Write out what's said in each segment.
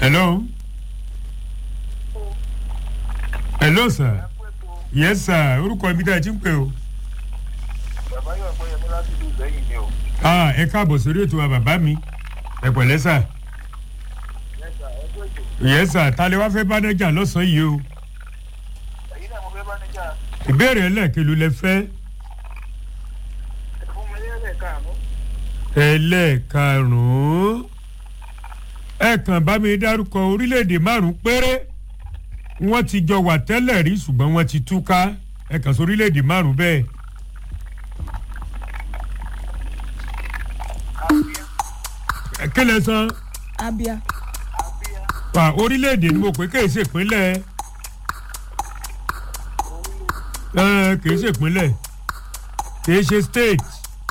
hello hello sir yes sir orúkọ ibi tá a ti ń pè o. bàbá yóò pé yẹmí láti ìlú ìgbẹ́yìn ni o. ah ẹ káàbọ̀ sórí ètò wa bàbá mi ẹ pẹ̀lẹ́ sà lẹ́sà ẹgbẹ́ ètò yes sir ta lè wá fẹ́ bánájà lọ́sàn-án yìí o èyí náà mo fẹ́ bá níjà ìbéèrè ẹlẹ́ẹ̀kelu lẹ fẹ́ fún mi lẹ́lẹ̀ káàánú. ẹlẹ́ẹ̀karùn-ún ẹ kàn bá mi dárúkọ orílẹ̀-èdè márùn-ún péré wọ́n ti jọ wà tẹ́lẹ̀ rí ṣùgbọ́n wọ́n ti túká ẹ kàn sí orílẹ̀-èdè márùn-ún bẹ́ẹ̀. Ẹ, kí lẹ san abia pa orílẹ̀-èdè ni mo pè kì í ṣe ìpínlẹ̀ ẹ kì í ṣe ìpínlẹ̀ kì í ṣe state.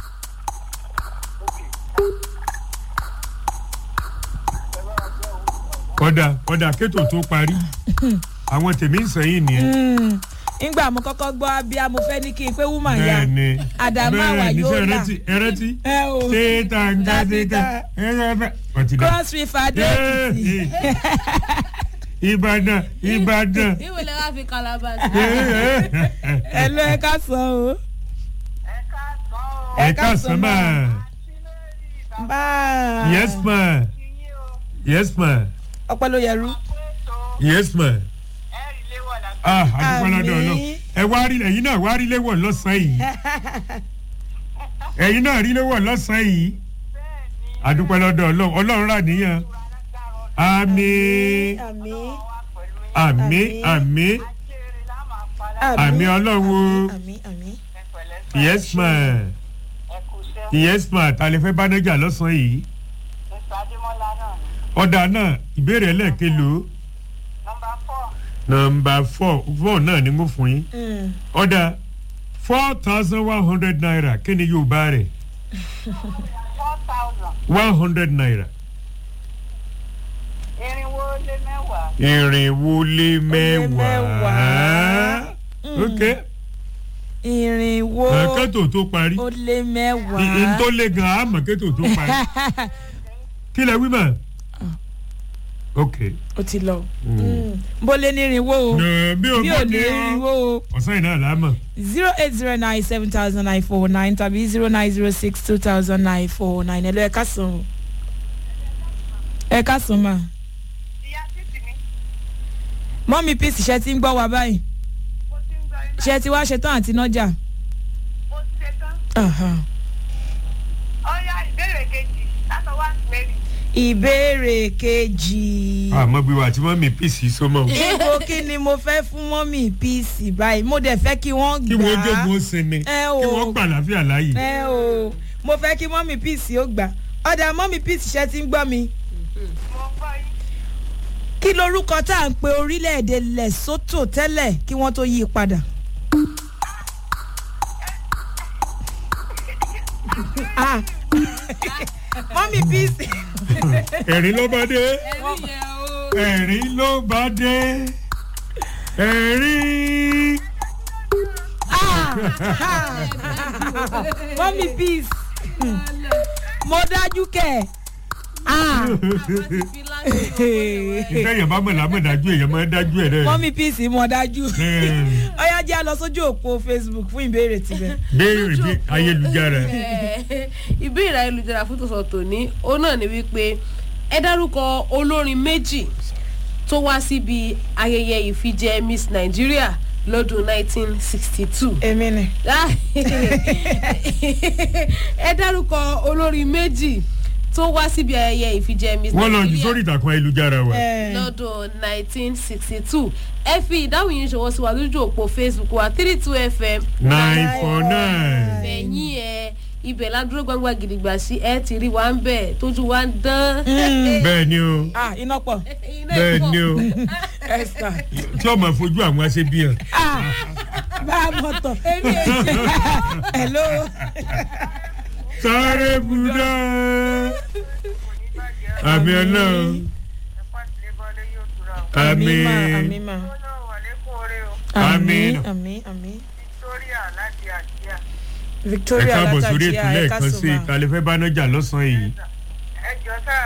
kọ́dà kọ́dà kétò tó parí àwọn tèmi ń sẹ́yìn nìyẹn. ngbà mo kọ́kọ́ gbọ́ abia mo fẹ́ ní kí n pé woman ya bẹ́ẹ̀ni Adamawa bẹ́ẹ̀ni yóò ṣe là. ẹrẹ́tì ẹrẹ́tì ẹ o téèta nga téèta ẹrẹ́fẹ́ ọtí dá. cross river adó èkìtì ìbàdàn ìbàdàn. ìwé lè wá fi kalaba sí. ẹ ló ẹ ká sọ o ẹ káàsán mà báà yes ma yes ma ọpẹ ló yẹrú yes ma ah adúpẹ́ lọ́dọ̀ Àmín. ọlọ́ ẹ wá rí ẹ̀yin náà wá rí léwọ̀ lọ́sàn-án yìí ẹ̀yin náà rí léwọ̀ lọ́sàn-án yìí adúpẹ́ lọ́dọ̀ ọlọ́ ọlọ́run rà níyàn àmín àmì àmín àmín àmín ọlọ́run àmì àmì yes ma yes ma ta lè fẹ́ bánájà lọ́sàn-án yìí ọ̀dà náà ìbéèrè ẹlẹ́ẹ̀kelo nọmba four four náà ni mo fún yín ọ̀dà four thousand one hundred naira kí ni yóò bá rẹ̀ one hundred naira irinwó lé mẹ́wàá. irinwó lé mẹ́wàá mẹ́wàá. ok irinwó kẹ́tò tó parí ó lé n mẹ́wàá tó lé gan àmọ́ kẹ́tò tó parí kí lẹ wí mà ok ó ti lọ bó lé ní irinwó o Nà, bí o bí bá ò ní lé ọ irinwó o ọ̀sán yìí náà là á mọ̀ zero eight zero nine seven thousand nine four nine tàbí zero nine zero six two thousand nine four nine ẹ lọ ẹ ká sùn o ẹ ká sùn mà ìyá títì mi mọ́mí píìsì ṣe ti ń gbọ́ wa báyìí mo ti ń gba iná ṣe ti wá ṣetán àti nájà. mo ti ṣe tán. Aha. ọ̀ya ìbéèrè kejì látọwọ́ àti mary. ìbéèrè kejì. àmọ́ bí wà tí wọ́n mi pèsè sọmọ ibo kí ni mo fẹ́ fún mọ́mí píìsì báyìí mo dẹ̀ fẹ́ kí wọ́n kí gbà wọ́n á. jogun ó sinmi Ẹ kí o. wọ́n gbà láfíà láàyè. ẹ o mo fẹ́ kí mọ́mí píìsì ó gbà ọ̀dà mọ́mí píìsì ṣe ti ń gbọ́ mi. mo gbọ́ yín. kí lorúkọ tá à ń pe orílẹ̀-èdè lesotho tẹ́lẹ̀ kí wọ́n tó yí i padà. Ah. mọ́mí píìsì ẹ̀rín ló bá dé ẹ̀rí yẹn o. ẹ̀rín ló bá dé ẹ̀rín. mọ́mí píìsì mo dájú kẹ̀. Ah. fi láti ìfẹ́ yẹn bá mọ̀ lámọ̀ dájú èèyàn máa dájú ẹ̀ rẹ̀. mọ́mí píìsì mo dájú. Hmm. ọ̀yá jẹ́ a lọ sójú òpó facebook fún ìbéèrè tibẹ̀. béèrè bí ayélujára. ìbéèrè ayélujára fún tòsán tòní ó náà ni wípé ẹ dárúkọ olórin méjì tó wá síbi ayẹyẹ ìfijẹ miss nigeria lọ́dún 1962 èmi ni. ẹ dárúkọ olórin méjì tó wá síbi ayẹyẹ ìfijẹ miss wọ́n lọ jù nigeria sórí ìtàkùn ayélujára wa. Eh, lọ́dún 1962 ẹ fi ìdáhùn yìí ṣọwọ́ sí wa lójú òpó facebook wa 32 fm nine four nine. fẹ̀yìn ẹ ibẹ̀ ládúró gbangba gidigba sí ẹ ti rí wa ń bẹ̀ tójú wa ń dán. bẹ́ẹ̀ ni o ah iná pọ̀ Iná bẹ́ẹ̀ ìpọ̀. ni o esther tí ọmọ fojú àwọn aṣebi hàn. ah bá a mọ̀ tọ̀ hello sáré buda. àmì ọlọ́run ẹ̀pá ti lé bọ́lé yóò tura o. àmì ma àmì ma ó náà wà lẹ́kùn oore o. àmì Àmín. àmì àmì victoria láti àjíà. ẹ victoria káàbọ̀ sórí látàjì ètò lẹ́ẹ̀kan sí i àyẹ̀kásùnmá. kàlẹ́fẹ́ bánájà lọ́sàn-án yìí. ẹ jọ sáà